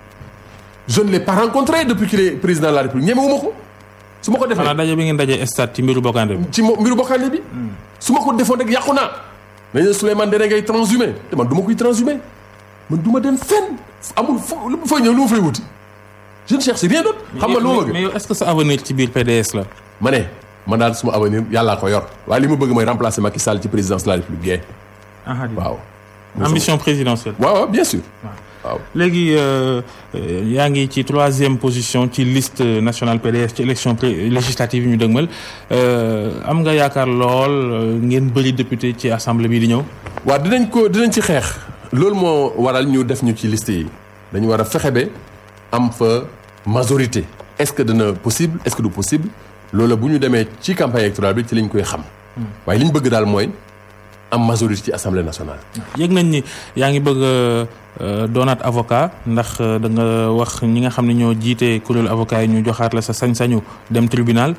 je ne l'ai pas rencontré depuis qu'il est président de la République ñemewuma ko su ma ko defee xanaa daje bi ngeen daje stade ci mbiru bokkande bi. ci mo mbiru bokkaale bi su ma ko defoon rek yàqu naa dañu ne Souleymane Ndéné ngay transhumé te man du ma koy transhumé man du ma dem fenn amul fo lu ma fay ñëw lu ma fay wuti je ne cherche rien d'autre xam nga lu ma bëgg mais yow est-ce que sa avenir ci biir PDS la. ma ne man daal suma avenir yàllaa ko yor waaye li ma bëgg mooy remplacer Macky Sall ci présidence de la République gay waaw ambition présidentielle. waaw waaw bien sûr waaw léegi euh, euh, yaa ngi ci troisième position ci liste nationale PDS ci élection pré- législative yi ñu dëgmal euh, am nga yaakaar lool euh, ngeen bëri député ci assemblée bi di ñëw. waaw dinañ ko dinañ ci xeex loolu moo waral ñu def ñu ci liste yi dañu war a fexe ba am fa majorité est-ce que dana possible est-ce que du possible loolu bu ñu demee ci campagne électorale bi ci lañ koy xam waaye li ñu bëgg daal mooy am majorité ci assemblée nationale yëg nañ ni yaa ngi bëgg a doonaat avocat ndax euh, da nga wax ñi nga xam ne ñoo jiite kuréelu avocat yi ñu joxaat la sa sañ-sañu dem tribunal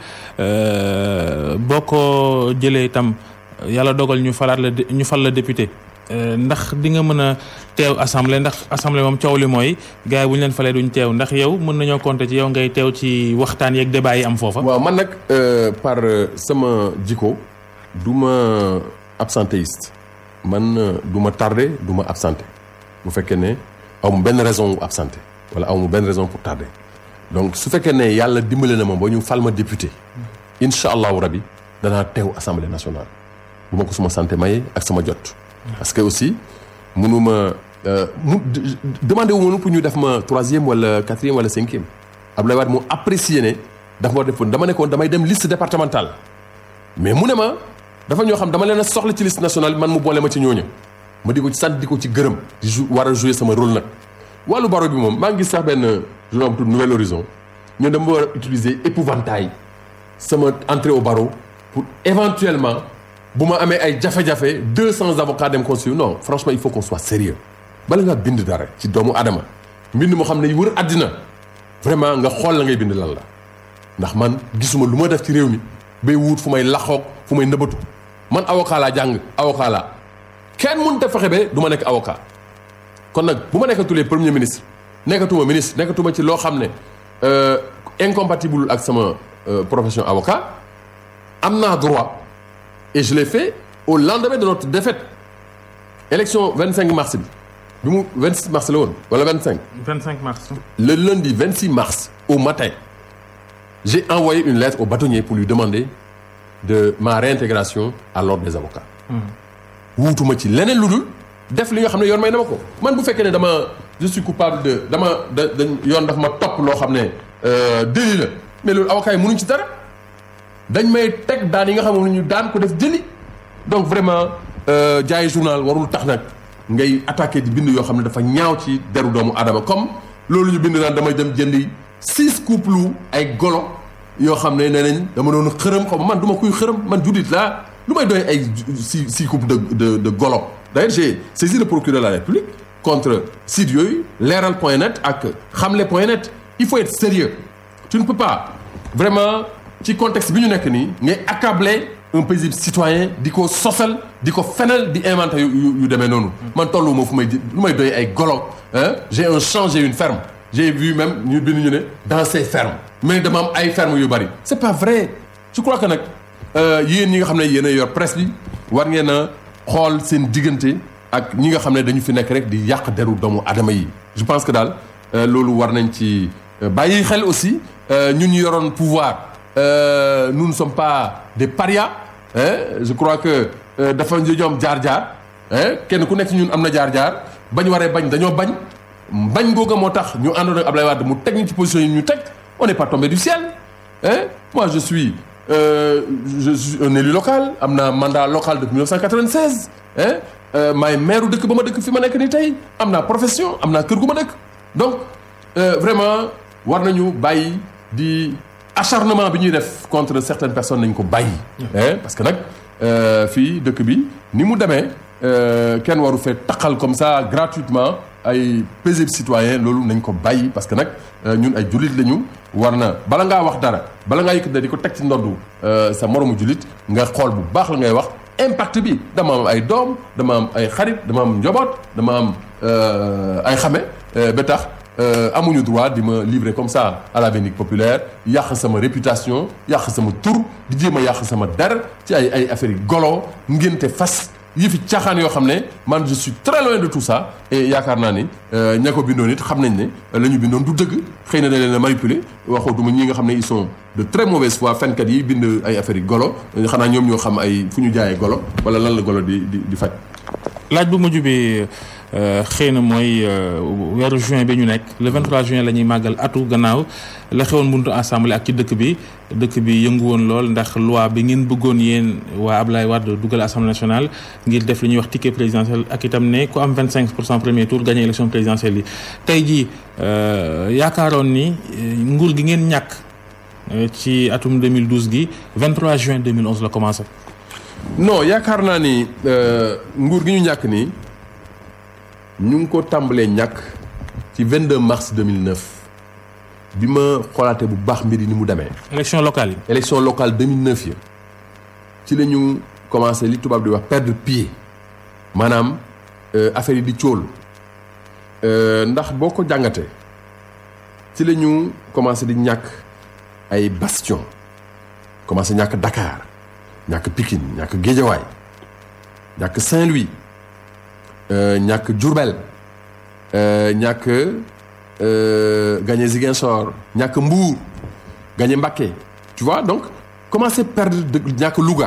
euh, boo ko jëlee itam yàlla dogal ñu falaat la dé- ñu fal la député euh, ndax di nga mën a teew assemblée ndax assemblée moom coow li mooy gars yi bu ñu leen falee duñ teew ndax yow mën nañoo compter ci yow ngay teew ci waxtaan yeeg débat yi am foofa. waaw man nag euh, par euh, sama jikko du ma absentéiste man euh, du ma tardé du ma absenté bu fekkee ne aw ma benn raison wu absenté wala aw ma benn raison pour tardé donc su fekkee ne yàlla dimbale na ma ba ñu fal ma député incha allahu rabi danaa teew assemblée nationale bu ma ko suma santé maye ak sama jot. parce que aussi mënuma euh, mu de- demandé wu ma pour ñu def ma troisième wala quatrième wala cinquième Abdoulaye Wade mu apprécié ne dafa ma defoon dama nekkoon damay dem liste départementale mais mu ne ma dafa ñoo xam dama leen a soxla ci liste nationale man mu boole ma ci ñooñu ma di ko ci sant di ko ci gërëm di jou war a jouer sama rôle nag wàllu baro bi moom maa ngi gis sax benn journal bu tudd Nouvel Horizon ñun dama war a utiliser épouvantail sama entrée au barreau pour éventuellement bu ma amee ay jafe-jafe deux cents avocats dem constituer non franchement il faut qu'on soit sérieux bala ngaa bind dara ci doomu adama mbind moo xam ne wër àddina vraiment nga xool la ngay bind lan la ndax man gisuma lu ma def ci réew mi bay wut fu may laxoog fu may nëbatu man avocat laa jàng avocat laa kenn mënut a fexe ba du ma nekk avocat kon nag bu ma nekkatulee premier ministre nekkatuma ministre nekkatuma ci loo xam ne euh, incompatible ak sama euh, profession avocat am naa droit et je l'ai fait au lendemain de notre défaite élection 25 mars bi bi mu 26 mars la woon wala 25 25 mars. le lundi 26 mars au matin j'ai envoyé une lettre au bâtonnier pour lui demander de ma réintégration à l'ordre des avocats wuutuma ci leneen lu dul def li nga xam ne yoon may na ma ko man bu fekkee ne dama je suis coupable de dama da dañ yoon daf ma topp loo xam ne euh, délit la mais loolu avocats yi mënuñ ci dara dañ may teg daan yi nga xam ne ñu daan ko def jëli donc vraiment euh, jaay journal warul tax nag ngay attaqué di bind yoo xam ne dafa ñaaw ci deru doomu adama comme loolu ñu bind naan damay dem jëndi six couples ay golo yoo xam ne nee nañ dama doon xërëm xaw ma man du ma kuy xërëm man juddit laa lu may doy ay six six couples de de de golo d'ailleurs j'ai saisi le procureur de la République contre site yooyu leeral point net ak xamle point net il faut être sérieux tu ne peux pas vraiment ci contexte bi ñu nekk nii ngay accabler un paisible citoyen di ko sosal di ko fenal di inventer yu yu yu demee noonu. man tollu ma fu may di lu may doy ay golo hein j'ai un champ j'ai une ferme j'ai vu même ñu bind ñu ne dans ces fermes mais dama am ay fermes yu bari. c'est pas vrai je crois que nag yéen ñi nga xam ne yéen a yor presse bi war ngeen a xool seen diggante ak ñi nga xam ne dañu fi nekk rek di yàq deru doomu adama yi. je pense que daal loolu war nañ ci bàyyi xel aussi ñun ñu yoroon pouvoir euh, nous ne sommes pas des parias hein je crois que dafa ñoom jaar-jaar hein kenn ku nekk ci ñun am na jaar-jaar bañ waree bañ dañoo bañ bañ googa moo tax ñu àndoon ak Ablaye Wade mu teg ñu ci position yi ñu teg on n'est pas tombé du ciel hein moi je suis euh, je suis un élu local am naa mandat local depuis 1996 hein maay maire dëkk ba ma dëkk fi ma nekk nii tey am naa profession am naa kër gu ma dëkk donc euh, vraiment war nañu bàyyi di acharnement bi ñuy def contre certaines personnes nañ ko bàyyi. parce que nag fii dëkk bi ni mu demee kenn waru fee taqal comme ça gratuitement ay paisible citoyen loolu nañ ko bàyyi parce que nag ñun ay jullit lañu war na bala ngaa wax dara bala ngaa yëkkat di ko teg ci ndoddu sa moromu jullit nga xool bu baax la ngay wax. impact bi dama am ay doom dama am ay xarit dama am njaboot dama am ay xame ba tax amuñu droit di ma livrer comme ça à la vindicte populaire yàq sama réputation yàq sama tur di jéem a yàq sama der ci ay ay affaires yi golo ngénte fas yi fi caaxaan yoo xam ne man je suis très loin de tout ça et yaakaar naa ni ña ko bindoon it xam nañ ne la ñu bindoon du dëgg xëy na da leen a manipuler waxootuma ñi nga xam ne ils sont de très mauvaise foi fenkat yi bind ay affaires yi golo xanaa ñoom ñoo xam ay fu ñu jaayee golo wala lan la golo di di di faj. laaj bu mujj bi xëy na mooy weeru juin bi ñu nekk le 23 juin la ñuy màggal atu gannaaw la xewoon buntu assemblée ak ci dëkk bi dëkk bi yëngu woon lool ndax loi bi ngeen bëggoon yéen waa Ablaye Wade dugal assemblée nationale ngir def li ñuy wax ticket présidentiel ak itam ne ku am 25 pour cent premier tour gagné élection présidentielle yi tey jii yaakaaroon ni nguur gi ngeen ñàkk ci atum 2012 gi 23 juin 2011 la commencé. non yaakaar naa ni nguur gi ñu ñàkk nii ñu ngi ko tàmbalee ñàkk ci 22 mars 2009 bi ma xoolaatee bu baax mbir yi ni mu demee. élection locale yi. élection locale 2009 yi ci la ñu commencé li tubaab di wax perdre pied maanaam affaire yi di cóol ndax boo ko jàngatee ci la ñu commencé di ñàkk ay bastion commencé ñàkk Dakar. ñàkk Pikine ñàkk Géejawaay ñàkk Saint-Louis ñàkk Diourbel ñàkk gagné Ziguinchor ñàkk Mbour gagné Mbacké tu vois donc commencé perdre de ñàkk Louga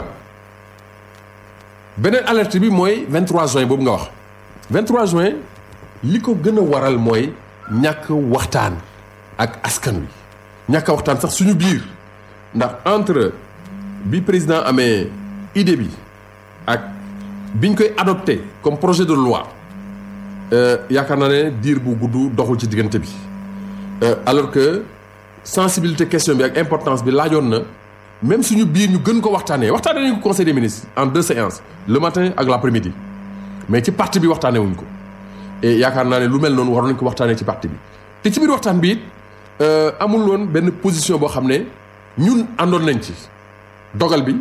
beneen alerte bi mooy 23 juin boobu nga wax 23 juin li ko gën a waral mooy ñàkk waxtaan ak askan wi ñàkk waxtaan sax suñu biir ndax entre bi président amee idée bi ak biñ koy adopté comme projet de loi yaakaar naa ne diir bu gudd doxul ci diggante bi alors que sensibilité question bi ak importance bi laajoon na même suñu biir ñu gën ko waxtaanee waxtaanee nañu ko conseil des ministres en deux séances le matin ak l'après-midi mais ci parti bi waxtaanee wuñ ko et yaakaar naa ne lu mel noonu waroon nañ ko waxtaanee ci parti bi te ci biir waxtaan bi it amul woon benn position boo xam ne ñun àndoon nañ ci. dogal bi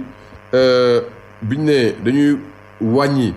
biñ ne dañuy wàññi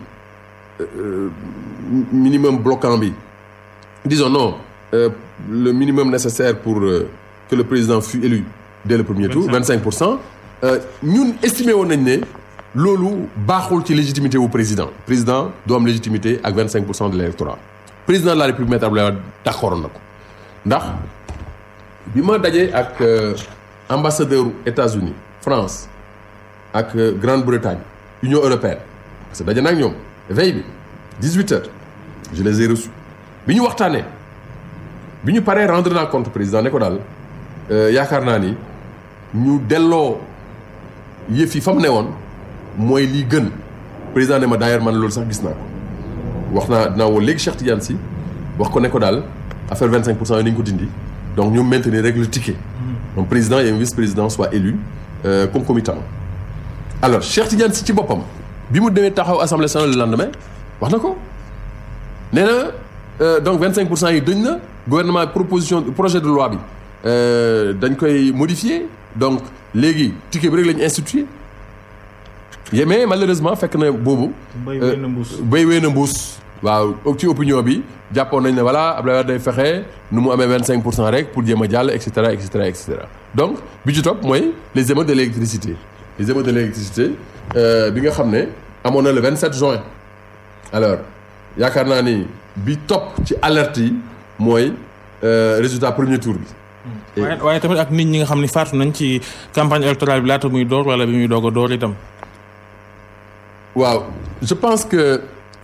minimum bloquant bi disons non euh, le minimum nécessaire pour euh, que le président fût élu dès le premier tour 25 pour cent ñun estimé woon nañ ne loolu baaxul ci légitimité wu président président doo am légitimité ak 25 pour cent de l'électorat président de la république maître Abdoulaye Wade d'accord na ko ndax bi ma dajee ak ambassadeur États-Unis France ak Grande-Bretagne Union européenne parce que daje na ak ñoom veille bi 18 heures je les ai reçus bi ñu waxtaanee bi ñu paree rendre naa compte président ne ko daal yaakaar naa ni ñu delloo yëf yi fa mu ne woon mooy lii gën président ne ma d'ailleurs man loolu sax gis naa ko wax naa dinaa woo léegi Cheikh Tidiane Sy wax ko ne ko daal affaire 25 pour cent yi nañu ko dindi donc ñu maintenir rek le ticket donc président et un vice-président soit élu euh, concomitamment alors Cheikh Tidiane Sy ci boppam bi mu demee taxaw assemblée nationale le lendemain wax na ko nee na donc 25 pour cent yi dëñ na gouvernement proposition projet de loi bi dañ koy modifier donc léegi ticket bi rek la ñu institué mais malheureusement fekk na boobu. béy wéy na mbuus béy wéy na mbuus. waaw ci opinion bi jàppoon nañ ne voilà Abdoulaye Wade day fexe nu mu amee 25 pour cent rek pour jéem a jàll et cetera et cetera et cetera donc bi ci topp mooy les émeutes de l'électricité les émeutes de l'électricité bi nga xam ne amoon na le 27 juin alors yaakaar naa ni bi topp ci alerte yi mooy résultat premier tour bi waaye waaye tamit ak nit ñi nga xam ne faatu nañ ci campagne électorale bi laata muy door wala bi muy doog a door itam. waaw je pense que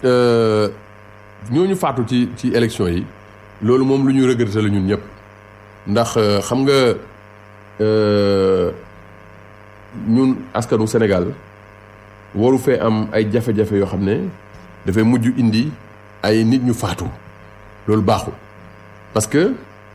ñooñu faatu ci ci élection yi loolu moom lu ñu regretter la ñun ñëpp ndax xam nga ñun askanu Sénégal waru fee am ay jafe-jafe yoo xam ne dafay mujj indi ay nit ñu faatu loolu baaxul parce que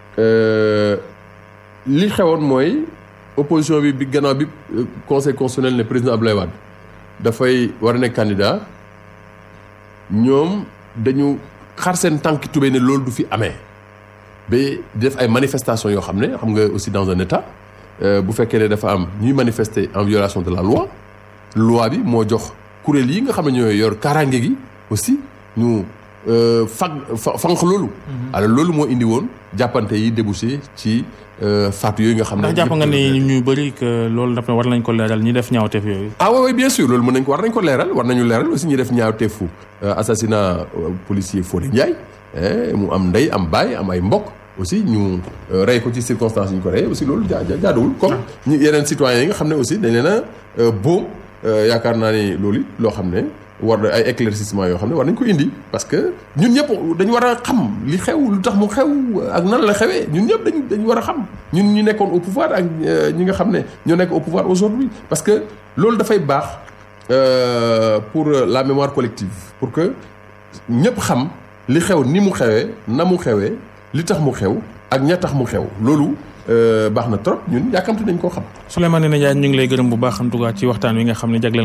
li xewoon mooy opposition bi bi gannaaw bi conseil constitutionnel ne président Abdoulaye Wade dafay war a nekk candidat ñoom dañu xar seen tànki tubéy ne loolu du fi amee ba def ay manifestations yoo xam ne xam nga aussi dans un état bu fekkee ne dafa am ñuy manifester en violation de la loi loi bi moo jox kuréel yi nga xam ne ñooy yor kaaraange gi aussi ñu fag fanq loolu. alors loolu moo indi woon jàppante yi débouché ci faatu yooyu nga xam ne. ndax jàpp nga ni ñu bëri que loolu dafa war nañ ko leeral ñi def ñaawteef yooyu. ah oui oui bien sûr loolu mën nañ ko war nañ ko leeral war nañu leeral aussi ñi def ñaawteefu assassinat policier Fodé Ndiaye mu am ndey am baay am ay mbokk. aussi ñu rey ko ci circonstances yi ñu ko reyee aussi loolu jaa jaaduwul comme ñi yeneen citoyens yi nga xam ne aussi dañ leen a boom yaakaar naa ni loolu it loo xam ne war na ay éclaircissement yoo xam ne war nañ ko indi parce que ñun ñëpp dañu war a xam li xew lu tax mu xew ak nan la xewee ñun ñëpp dañ dañu war a xam ñun ñu nekkoon au pouvoir ak ñi nga xam ne ñoo nekk au pouvoir aujourd'hui parce que loolu dafay baax pour la mémoire collective pour que ñëpp xam li xew ni mu xewee na mu xewee li tax mu xew ak ña tax mu xew loolu baax na trop ñun yàkkamte nañ koo xam. Souleymane Ndéné Ndiaye ñu ngi lay gërëm bu baax en tout cas ci waxtaan wi nga xam ne jagleel